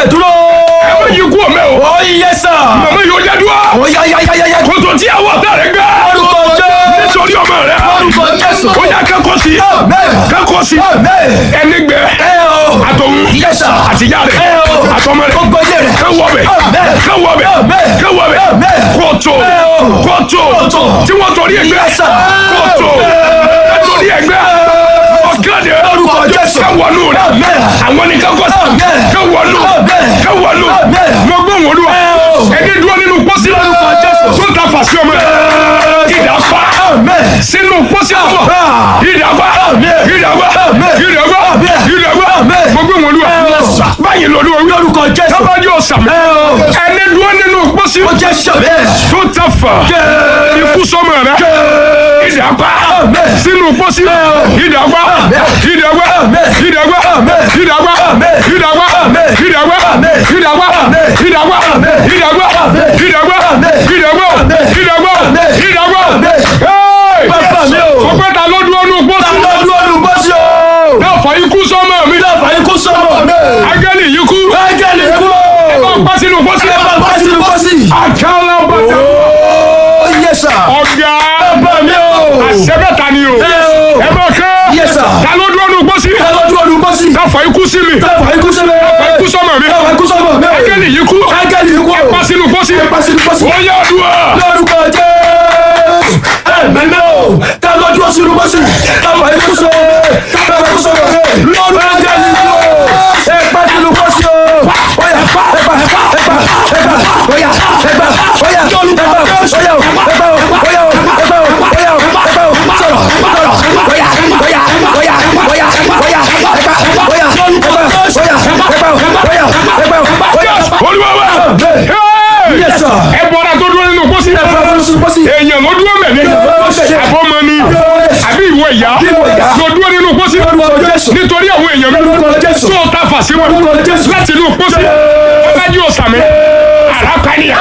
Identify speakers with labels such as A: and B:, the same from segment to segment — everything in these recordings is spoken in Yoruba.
A: fẹsẹ̀ dúró.
B: ẹ má yí kú ọmọ ẹ o
A: ó yẹ sà.
B: màmá yóò yá dúrà
A: ó yá yá yá yá yá.
B: kótó tí àwọn ọ̀tá rẹ̀ gbá
A: orúkọ jésù.
B: nítorí ọmọ rẹ̀
A: orúkọ jésù.
B: ó yá kẹ́kọ̀ọ́ sí
A: Amen.
B: kẹ́kọ̀ọ́ sí
A: Amen.
B: ẹni gbẹ
A: ẹ o.
B: àtọ̀hún
A: Yes, sir.
B: àtìyá rẹ̀
A: Ẹ o.
B: àtọmọ rẹ̀
A: gbogbo ilé rẹ̀.
B: kẹwọ́ bẹ̀
A: Amen.
B: kẹwọ́ bẹ̀
A: Amen.
B: kẹwọ́ bẹ̀
A: Amen.
B: kótó
A: Ẹ o.
B: kótó
A: Kótó.
B: tí wọ́n torí ẹgbẹ́
A: Yes, sir.
B: kótó
A: Amen.
B: torí ẹgbẹ́ ọ̀kadì
A: Orúkọ Jésù.
B: kẹwọ́nù rẹ̀
A: Amen.
B: àwọn ní kẹ́kọ̀ọ́ sí
A: Amen.
B: kẹwọ́nù
A: Amen.
B: kẹwọ́nù
A: Amen.
B: mo gbọ́ wọn olúwa
A: Ẹ o.
B: ẹni dúró nínú pósí
A: Orúkọ Jésù.
B: tó ta fàṣẹ ọmọ rẹ̀ ìdá pa
A: Amen.
B: sínú pósí ọmọ
A: Ah.
B: ìdá pa
A: Amen.
B: ìdá pa
A: Amen.
B: ìdá pa
A: Amen.
B: ìdá pa
A: Amen.
B: mo gbọ́ wọn olúwa
A: Yes, sir.
B: báyìí lọ́lúwa wí
A: lórúkọ jésù.
B: tábàjì ọ̀sàmì
A: ẹ o.
B: ẹni dúró nínú pósí
A: ó jẹ́ sọ̀bẹ́.
B: tó ta fà ikú sọmọ rẹ̀ ìdá pa
A: Amen.
B: sínú pósí ìdá pa
A: Amen.
B: ìdá pa
A: Amen.
B: ìdá pa
A: Amen.
B: ìdá pa
A: Amen.
B: ìdá pa
A: Amen.
B: ìdá pa
A: Amen.
B: ìdá pa
A: Amen.
B: ìdá pa
A: Amen.
B: ìdá pa
A: Amen.
B: ìdá pa
A: Amen.
B: ìdá pa
A: Amen.
B: ìdá pa
A: Amen.
B: ìdá pa
A: Amen.
B: Hey!
A: Bàbá mi o.
B: ọpẹ́ ta ló dúró nù pósí
A: lọ́dún ọdún bọ́sí o.
B: náà fà ikú sọmọ mi
A: dábàá ikú sọ̀rọ̀ mi.
B: agẹ́lì yìí kú
A: ángẹ́lì kú
B: ẹ bá
A: o.
B: pa sínú pósí
A: ẹ bá bá sínú bọ́sí.
B: àkàlà bàtà
A: ó yẹ sà.
B: ọ̀gá
A: bàbá mi o.
B: àṣẹbẹ̀ta ni o
A: ẹ o.
B: ẹ bá kẹ́
A: Yes, sir.
B: ta ló dúró nù pósí
A: ẹ lọ́dún ọdún bọ́sí.
B: náà fà ikú sí mi
A: dábàá ikú sọ̀rọ̀ mi.
B: ikú sọmọ mi
A: dábàá ikú sọ̀rọ̀ mi.
B: agẹ́lì yìí kú
A: ángẹ́lì kú o.
B: pa sínú pósí
A: ẹ bá sínú bọ́sí.
B: ó yá àdúrà
A: lórúkọ jésù ẹ̀mẹ́mẹ́ o tá a lọ́jọ́ sínú bọ́sì táwọn ikú sọ táwọn ikú sọ lọ́rùn ángẹ́lì o ẹ pa sínú bọ́sì o oya ẹ pa ẹ pa ẹ pa ẹ pa oya ẹ pa oya ẹ pa oya o ẹ pa o oya o ẹ pa o oya o ẹ pa o oya o ẹ pa o sọ̀rọ̀ sọ̀rọ̀ oya oya oya oya oya ẹ pa oya ẹ pa oya ẹ pa o oya ẹ pa o oya.
B: olúwa wa Hey!
A: Yes, sir.
B: ẹ bọ́ra tó dúró nínú pósí
A: ẹ pa sínú bọ́sì.
B: èèyàn ló dúró mẹ́lẹ́ àbọ̀mọ ni àbí ìwọ ìyá
A: ìwọ ìyá.
B: ló dúró nínú pósí
A: lórúkọ jésù.
B: nítorí àwọn èèyàn mi
A: lórúkọ jésù.
B: tó ta fà sí wọn
A: lórúkọ jésù.
B: láti inú pósí ọlájú ọ̀sàmì àràpànìyà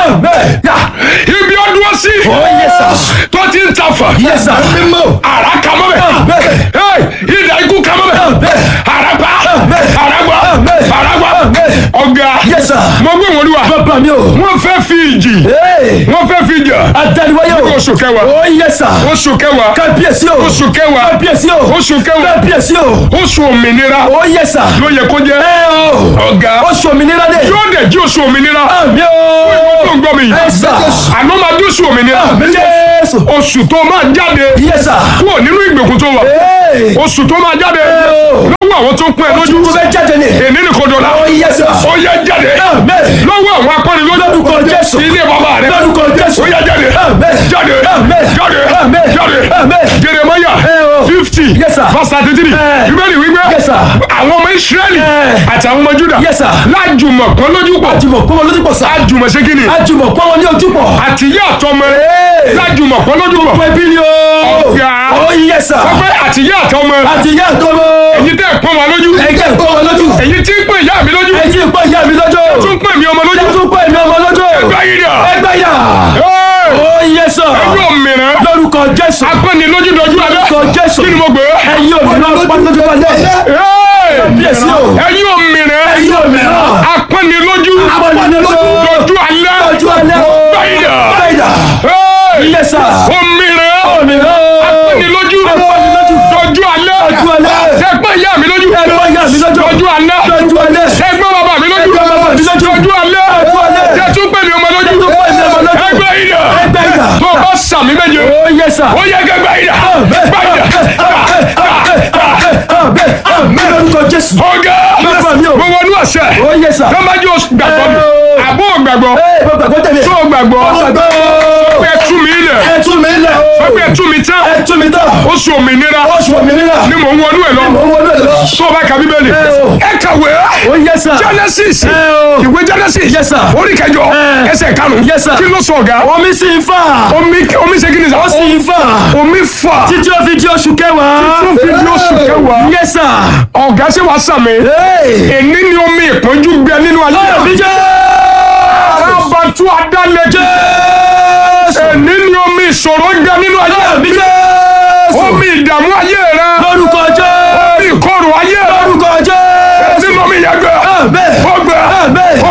B: ibi ọdún sí tó ti ń ta fà àrà kàmọ́ bẹ̀ ìdá ikú kàmọ́ bẹ̀ àràpà àràgbà àràgbà ọ̀gá mo gbé wọn lúwa wọ́n fẹ́ fi ìjì wọ́n fẹ́ fi jà oṣù kẹwàá oṣù kẹwàá
A: Kábíyèsí o.
B: oṣù kẹwàá
A: Kábíyèsí o.
B: oṣù kẹwàá
A: Kábíyèsí o.
B: oṣù òmìnira
A: Ó yẹ sà.
B: ló yẹ kó jẹ
A: Ẹ o.
B: ọ̀gá
A: Oṣù òmìnira dé.
B: yóò dẹ̀ jí oṣù òmìnira
A: Àmì o.
B: tó ń gbọ́ mi yìí
A: Ẹ sà.
B: àná máa dé oṣù òmìnira
A: Àmì Jésù.
B: oṣù tó máa jáde
A: Yẹ sà.
B: kúrò nínú ìgbèkùn tó wà
A: Ee.
B: oṣù tó máa jáde
A: o.
B: lọ́wọ́ àwọn tó ń pín ẹ lójú
A: Ojú fẹ́ jáde ni.
B: èní ní kò dọ̀la
A: Ó yẹ sà.
B: ó yẹ jáde
A: Àmín.
B: lọ́wọ́ àwọn akọni lójú
A: Lórúkọ Jésù.
B: ilé bàbá rẹ
A: Lórúkọ Jésù.
B: ó yẹ jáde
A: Àmín.
B: jáde
A: Àmín.
B: jáde
A: Àmín.
B: jáde
A: Àmín.
B: Jeremaya
A: Ẹ o.
B: fifty
A: Yes, sir.
B: verse thirty three
A: Ẹ.
B: bíbélì wípé
A: Yes, sir.
B: àwọn ọmọ Ísírẹ́lì
A: Ẹ.
B: àti àwọn ọmọ Júdà
A: Yes, sir.
B: lájùmọ̀ kan lójú pọ̀
A: Àjùmọ̀ pọ́n wọn lójú pọ̀ sà.
B: lájùmọ̀ ṣé kí ni
A: Àjùmọ̀ pọ́n wọn ní ojú pọ̀.
B: àti ìyá àtọmọ
A: Ee.
B: lájùmọ̀ kan lójú pọ̀
A: Pẹ́ bí ni o.
B: Ọ̀gá.
A: Ó yẹ sà.
B: wọ́n fẹ́ àti ìyá àtọmọ
A: Àti ìyá àtọmọ.
B: èyí tẹ́ ẹ̀ pọ́n wa lójú
A: Ẹ̀jẹ̀ pọ́n wọn lójú.
B: èyí tí ń pè ìyá mi lójú
A: Ẹ jí pọ́n ìyá mi lójú.
B: tún pè mí ọmọ
A: Ẹ
B: lójú
A: tún pọ́n ìmí ọmọ lójú.
B: báyìí dà
A: Ẹgbẹ́ yà. Ó yẹ sà.
B: ẹgbẹ́ òmìnira
A: Lórúkọ Jésù.
B: apẹ́ni lójú dojú alẹ́
A: Lórúkọ Jésù.
B: kí ni mo gbé
A: Ẹyin òmìnira pọ́n lójú alẹ́.
B: Hey!
A: Kábíyèsí o.
B: ẹ̀yin òmìnira
A: Ẹyin òmìnira.
B: apẹ́ni lójú
A: Pọ́n lójú.
B: dojú alẹ́
A: Lójú alẹ́.
B: báyìí dà
A: Báyìí dà.
B: Hey!
A: Yẹ sà.
B: òmìnira
A: Òmìnira.
B: apẹ́ni lójú
A: Apẹ́ni lójú.
B: dojú alẹ́
A: Dojú alẹ́.
B: sẹ́gbẹ́ ìyá mi lójú
A: Ẹgbẹ́ ìyá mi lójú.
B: dojú alẹ́
A: Lójú alẹ́.
B: sẹ́gbẹ́ bàbá mi lójú
A: Ẹgbẹ́ bàbá mi lójú.
B: dojú alẹ́
A: Dojú alẹ́.
B: tẹ́tún pè mí ọmọ lójú
A: Tẹ́tún pè mí ọmọ lójú.
B: ẹgbẹ́ yìí dà
A: Ẹgbẹ́ yìí dà.
B: tó o bá sàmì méje
A: Ó yẹ sà.
B: ó yẹ kẹgbẹ́ yìí dà gbàyìí dà
A: Àmín lórúkọ Jésù.
B: ọ̀gá
A: Bàbá mi o.
B: mo wọnú àṣẹ
A: Ó yẹ sà.
B: tọ́májú gbàgbọ́ mi
A: Ẹ o.
B: àbó gbàgbọ́
A: Ee, mo gbàgbọ́ tẹ̀lé.
B: tó gbàgbọ́
A: Mo gbàgbọ́.
B: pé tú mi lẹ̀
A: Ẹ tú mi lẹ̀ o.
B: pé tú mi tán
A: Ẹ tú mi tán.
B: oṣù òmìnira
A: Oṣù òmìnira.
B: ni mò ń wọnú ẹ̀ lọ
A: Mo wọlé lọ.
B: tó o bá ka bíbélì
A: Ẹ o.
B: ẹ kàwé
A: Ó yẹ sà.
B: Genesis
A: Ẹ o.
B: ìwé Genesis
A: Yes, sir.
B: orí kẹjọ
A: Ẹ.
B: ẹsẹ̀ karùn-ún
A: Yes, sir.
B: kí ló sọ ọ̀gá
A: Omi sì ń fà.
B: omi omi ṣe kí ni sà
A: Ó sì ń fà.
B: omi fà
A: Títí ó fi di oṣù kẹwàá.
B: tó fi di oṣù kẹwàá
A: Yes, sir.
B: ọ̀gá ṣe wàá sàmì
A: Ee.
B: èní ni omi ìpọ́njú gbẹ nínú ayé
A: Àmín Jésù.
B: arábàtú adálẹ́jẹ́ èní ni omi ìṣòro gbẹ nínú ayé
A: Àmín Jésù.
B: omi ìdààmú ayé rẹ
A: Lórúkọ Jésù.
B: omi ìkorò ayé rẹ
A: Lórúkọ Jésù.
B: tí mo mi yẹ gbẹ
A: Àmín.
B: ó gbẹ
A: Àmín.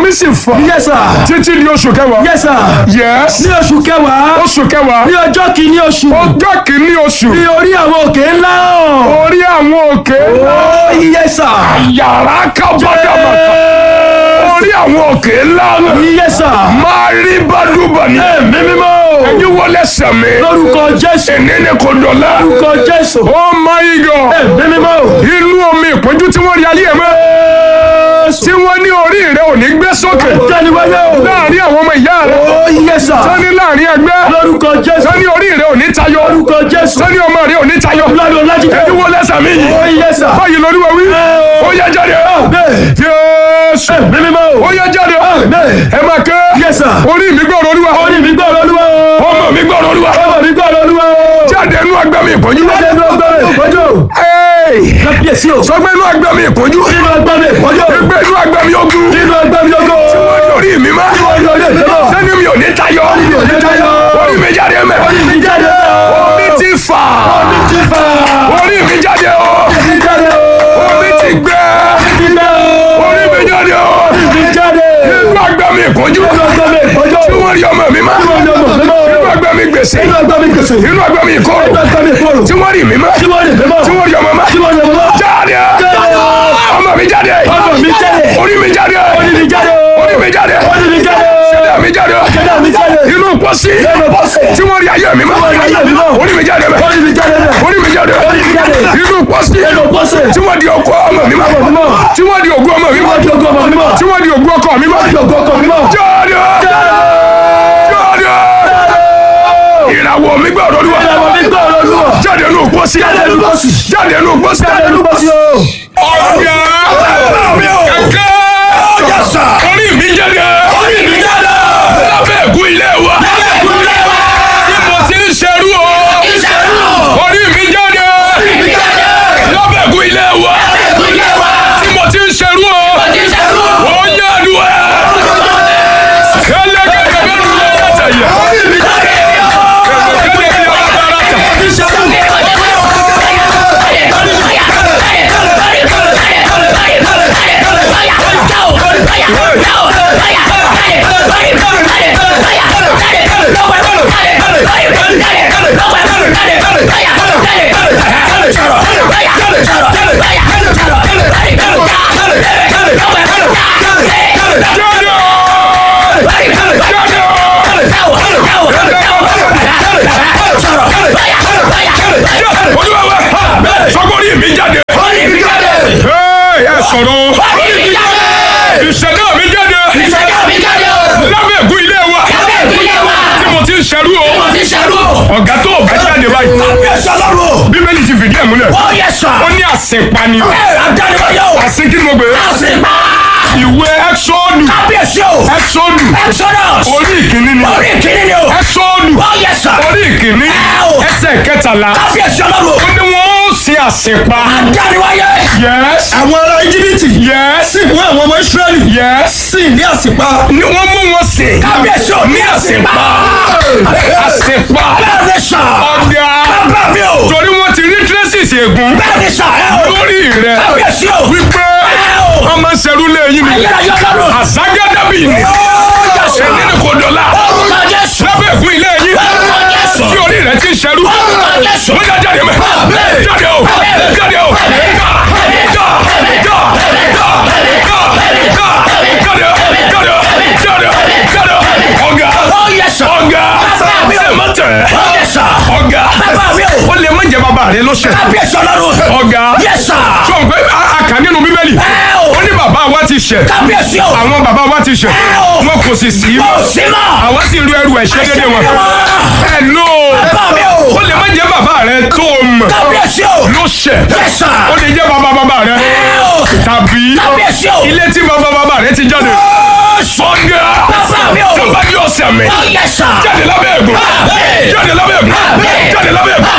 B: orí sì fọ́
A: Yes sir.
B: títí di oṣù kẹwàá
A: Yes sir.
B: yes
A: Ní oṣù kẹwàá.
B: oṣù kẹwàá
A: Ní ọjọ́ kìíní oṣù.
B: ọjọ́ kìíní oṣù
A: Ní orí àwọn òkè ńlá hàn.
B: orí àwọn òkè
A: Oh yes sir.
B: yàrá kábàdàmàkà orí àwọn òkè ńlá
A: Yes sir.
B: máa rí bádùbà ní
A: Ẹ̀mí mímọ́.
B: ẹ̀yin wọlé sẹ̀mí
A: Lórúkọ Jésù.
B: ẹ̀nẹ́ni kò dọ̀lá
A: Lórúkọ Jésù.
B: oh my god
A: Ẹ̀mí mímọ́.
B: inú omi ìpọ́njú tí wọ́n rí ayé ẹ̀ mọ́ tí wọ́n ní orí rẹ̀ ò ní gbé sókè
A: Tẹ́niwáyé o.
B: láàrin àwọn ọmọ ìyá rẹ̀
A: Oh yes sir.
B: sani láàrin ẹgbẹ́
A: Lórúkọ Jésù.
B: sani orí rẹ̀ ò ní tayọ
A: Lórúkọ Jésù.
B: sani ọmọ rẹ̀ ò ní tayọ
A: Lọ́dún Ọlájídé.
B: ẹ̀yin wọlé sẹ̀mí yìí
A: Oh yes sir.
B: báyìí lórí wa wí
A: Ẹ o.
B: ó yẹ jáde
A: Bẹ́ẹ̀.
B: Jésù
A: Ẹ̀mí mímọ́ o.
B: ó yẹ jáde
A: Bẹ́ẹ̀.
B: ẹ máa ké
A: Yes sir.
B: orí mi gbọ́dọ̀ olúwa
A: Orí mi gbọ́ Olúwa o.
B: ọmọ mi gbọ́dọ̀ olúwa
A: Ọmọ mi gbọ́ Olúwa o.
B: jáde inú ẹgbẹ́ mi ìpọ́njú
A: Jáde inú ọgbà mi ìpọ́njú.
B: Ẹ́ẹ̀.
A: Kábíyèsí o.
B: sọ pé inú ẹgbẹ́ mi ìpọ́njú
A: Nínú ọgbà mi ìpọ́njú.
B: ẹgbẹ́ inú ẹgbẹ́ mi ogun
A: Nínú ọgbà mi ogo.
B: orí mi má
A: Orí orí èdè náà.
B: sẹ́ni mi ò ní tayọ
A: mi ò ní tayọ.
B: orí mi jáde mẹ́
A: Orí mi jáde o.
B: omi ti fà
A: Orí ti fà.
B: orí mi jáde o
A: Orí mi jáde o.
B: omi ti gbẹ
A: Orí ti gbẹ o.
B: orí mi jáde o
A: Orí mi jáde.
B: inú ẹgbẹ́ mi ìpọ́njú
A: Nínú ọgbà mi ìpọ́njú.
B: tí wọ́n rí ọmọ mi má
A: Nínú ọgbà mi
B: inú
A: ìpọ́njú.
B: ẹgbẹ́ mi gbèsè
A: Nínú ọgbà mi gbèsè.
B: inú ẹgbẹ́ mi ìkorò
A: Nínú ọgbà mi ìkorò.
B: tí wọ́n rí mi má
A: Tí wọ́n lè mímọ́.
B: tí wọ́n rí ọmọ má
A: Tí wọ́n lè mímọ́.
B: jáde ọmọ mi jáde
A: Ọmọ mi jáde.
B: orí mi jáde
A: Orí mi jáde o.
B: orí mi jáde
A: Orí mi jáde.
B: ṣẹlẹ̀ mi jáde
A: Ṣẹ̀dá mi jáde.
B: inú pọ́sí
A: Nínú bọ́sẹ̀.
B: tí wọ́n rí ayé mi má
A: Tí wọ́n rí ayé mi mọ́.
B: orí mi jáde mẹ́
A: Orí mi jáde bẹ̀.
B: orí mi jáde
A: Orí mi jáde.
B: inú pọ́sí
A: Nínú bọ́sẹ̀.
B: tí wọ́n di ọkọ ọmọ mi má
A: Ọmọ mi mọ́.
B: tí wọ́n di ògùn ọmọ mi má
A: Wọ́n di ogo ọmọ mi mọ́.
B: tí wọ́n di ògùn ọkọ mi má
A: Wọ́n di ogo ọkọ mi mọ́.
B: jáde jáde ìràwọ̀ mi gbọ́dọ̀ olúwa
A: Ìràwọ̀ mi gbọ́ Olúwa.
B: jáde inú pọ́sí
A: Jáde nínú bọ́sì.
B: jáde inú pọ́sí
A: Jáde nínú bọ́sì o.
B: ọ̀gá kẹ̀kẹ́ orí mi jáde
A: Orí mi jáde.
B: lábẹ́ ẹ̀kú ilé wa
A: Ẹ̀kúnlẹ̀ wa.
B: tí mo ti ń ṣerú o
A: Ìṣẹ́nu.
B: orí mi jáde
A: mi jáde.
B: lábẹ́ ẹ̀kú ilé wa
A: Ẹ̀kúnlẹ̀ wa.
B: tí mo ti ń ṣerú o
A: Ìṣẹ́nu.
B: ó yẹ àdúrà kẹlẹ́kẹ̀kẹ́ bẹ́ẹ̀ ló yẹ tẹ̀yẹ
A: Orí mi jáde.
B: kẹlẹ́kẹ̀kẹ́ bẹ́ẹ̀ ló yẹ tẹ̀yẹ.
A: Ìṣẹ́nu.
B: olúwa wa sọgbọ́n mi jáde.
A: Orí mi jáde.
B: Hey, ẹ sọ̀rọ̀
A: Orí mi jáde.
B: ìṣẹ̀dá mi jáde
A: Ìṣẹ́nu mi jáde o.
B: lábẹ́ ẹ̀kú ilé wa
A: Lábẹ́ ìpínlẹ̀ wa.
B: tí mo ti ń ṣerú o
A: Mo ti ṣẹ́nu.
B: ọ̀gá tó o bá jáde báyìí
A: Kábíyèsí Ọlọ́run.
B: bíbélì ti fìdí ẹ̀ múlẹ̀
A: Ó yẹ sà.
B: ó ní àsìnpani
A: Ẹ àdániwáyé o.
B: àsìn kí ni mo gbé
A: Àsìnpá.
B: ìwé ẹ́sọ́ọ̀dù
A: Kábíyèsí o.
B: ẹ́sọ́ọ̀dù
A: Exodus.
B: orí ìkíní ni
A: Orí ìkíní ni o.
B: ẹ́sọ́ọ̀dù
A: Ó yẹ sà.
B: orí ìkíní
A: Ẹ o.
B: ẹsẹ̀ kẹtàlá
A: Kábíyèsí Ọlọ́run.
B: ó ní wọ́n ó ṣe àsìnpa
A: Àdániwáyé.
B: yes
A: Àwọn ará Íjíbítì
B: yes
A: sì mú àwọn ọmọ Ísírẹ́lì
B: yes
A: sì ní àsìpá.
B: ni wọ́n mú wọn sè
A: Kábíyèsí o ní àsìpá.
B: àsìnpa
A: Bẹ́ẹ̀ ni sà.
B: ọ̀gá
A: Bàbá mi o.
B: torí wọ́n ti rí traces ègún
A: Bẹ́ẹ̀ ni sà ẹ o.
B: lórí rẹ̀
A: Kábíyèsí o.
B: wípé
A: Ẹ o.
B: wọ́n máa ń ṣerú lẹ́yìn ni
A: Ayérayé Ọlọ́run.
B: àságádàbí ni
A: Ó yẹ sà.
B: ẹni ní kò dọ̀la
A: Orúkọ Jésù.
B: lábẹ́ ẹ̀kún ilé yín
A: Orúkọ Jésù.
B: tí orí rẹ̀ ti ń ṣerú
A: Orúkọ Jésù.
B: wọ́n já jáde mẹ́ jáde o jáde o já já já já já jáde jáde jáde jáde ọ̀gá
A: Ó yẹ sà.
B: ọ̀gá
A: Bàbá mi o.
B: ṣe má tẹ̀
A: Ó yẹ sà.
B: ọ̀gá
A: Bàbá mi o.
B: ó lè má jẹ bàbá rẹ lọ́sẹ̀
A: Kábíyèsí Ọlọ́run.
B: ọ̀gá
A: Yẹ sà.
B: sọ pé a a kà nínú bíbélì
A: Ẹ o.
B: ó ní bàbá wa ti ṣẹ̀
A: Kábíyèsí o.
B: àwọn bàbá wa ti ṣẹ̀
A: Ẹ o.
B: wọn kò sì sí
A: Kò sí mọ́.
B: àwọn sì ru ẹrù ẹ̀ṣẹ̀ dédé wọn ẹ lò
A: Bàbá mi o.
B: ó lè má jẹ́ bàbá rẹ tó o mọ̀
A: Kábíyèsí o.
B: ló ṣẹ̀
A: Yes, sir.
B: ó lè jẹ́ bàbá bàbá rẹ
A: Ẹ o.
B: tàbí
A: Kábíyèsí o.
B: ilé tí bàbá bàbá rẹ ti jáde sọ́gà
A: Bàbá mi o.
B: tó bá yọ ọ̀sẹ̀ mi
A: Ó yẹ sà.
B: jáde lábẹ́ ẹ̀gùn
A: Àmín.
B: jáde lábẹ́ ẹ̀gùn
A: Àmín.
B: jáde lábẹ́ ẹ̀gùn